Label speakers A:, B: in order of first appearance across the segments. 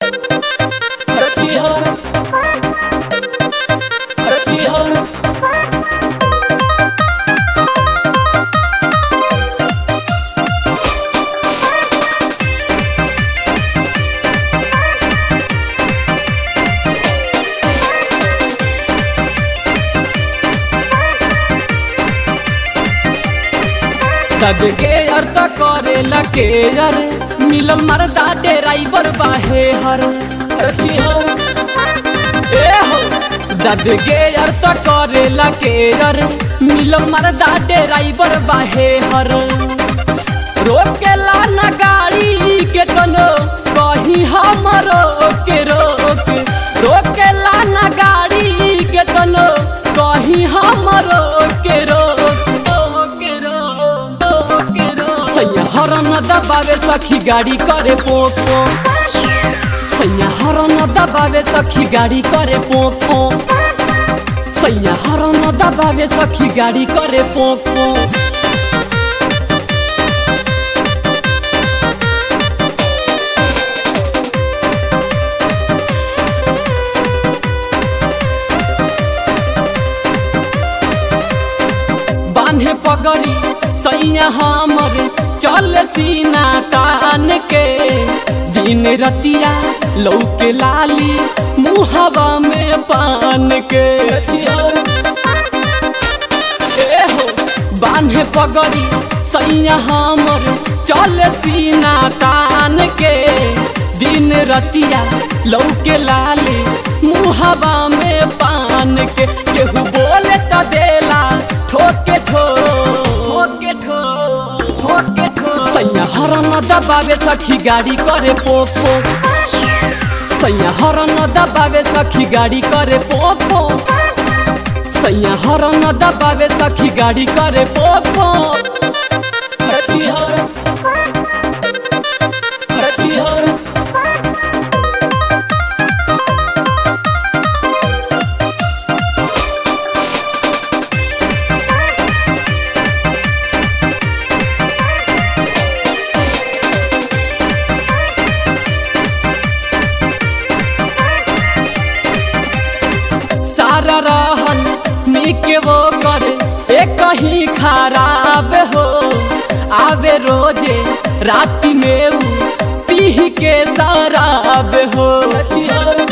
A: Sexy hoe. Sexy hoe.
B: तब के अर्थ करे लके यार मिलल मरदा ड्राइवर बाहे हर
A: Sexy hoe.
B: ए हो दब के अर्थ करे लके यार मिलल मरदा ड्राइवर बाहे हर रोकेला न गाड़ी के कनो कहीं हमरो के रोक रोकेला न गाड़ी के कनो कहीं हमरो के रोक के रोक के रोक सैया हरन दबावे सखी गाड़ी करे पोक पोक सैया हरन दबावे सखी गाड़ी करे पोक पोक सैया हरन दबावे सखी गाड़ी करे पोक पोक बांधे पगड़ी सैया हमर चल सीना तान के दिन रतिया लौके लाली मुहवा में पान के
A: Sexy hoe.
B: ए हो बांधे पगड़ी सैया हमर चल सीना तान के दिन रतिया लौके लाली मुहवा में पान के केहू बोले त देला ठोके ठो ठोके ठो ठोके ठो सैया हरन दबावे सखी गाड़ी करे पोक पोक सैया हरन दबावे सखी गाड़ी करे पोक पोक सैया हरन दबावे सखी गाड़ी करे पोक पोक
A: Sexy hoe. Sexy hoe.
B: सारा रहन निक वो करे एक ही खराब हो आवे रोजे राति में ऊ पीह के शराब हो
A: Sexy hoe.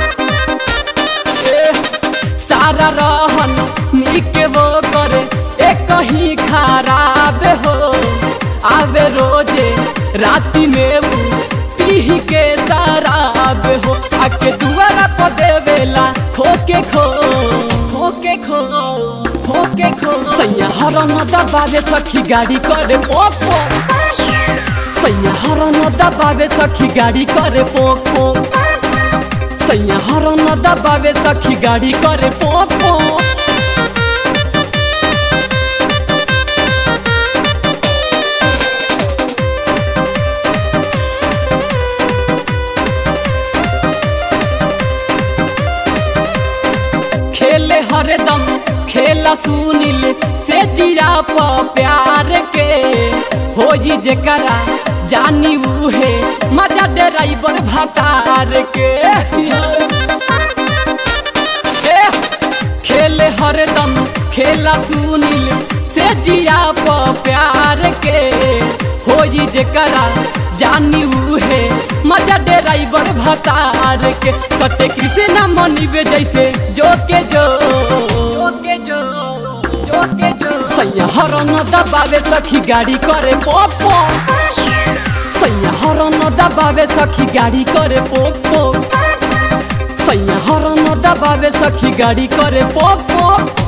B: ए, सारा रहन निक वो करे एक ही खराब हो आवे रोजे राति में ऊ पीह के शराब हो आके दुआरा पर देवेला खोके खो खोके खो खोके खो सैया हरन दबावे सखी गाड़ी करे पोक पोक सैया हरन दबावे सखी गाड़ी करे पोक पोक सैया हरन दबावे सखी गाड़ी करे पोक पोक खेले हरदम खेला सुनिल से जिया प प्यार के हो जी जेकरा जानी उहे मजा ड्राइवर भतार के
A: Sexy hoe.
B: ए, खेले हरदम खेला सुनिल से जिया प प्यार के हो जी जेकरा जानी उहे मजा ड्राइवर भतार के सत्य कृष्णा मनिबे जैसे जो के जो जो के जो जो के जो सैया हरन दबावे सखी गाड़ी करे पोक पोक सैया हरन दबावे सखी गाड़ी करे पोक पोक सैया हरन दबावे सखी गाड़ी करे पोक पोक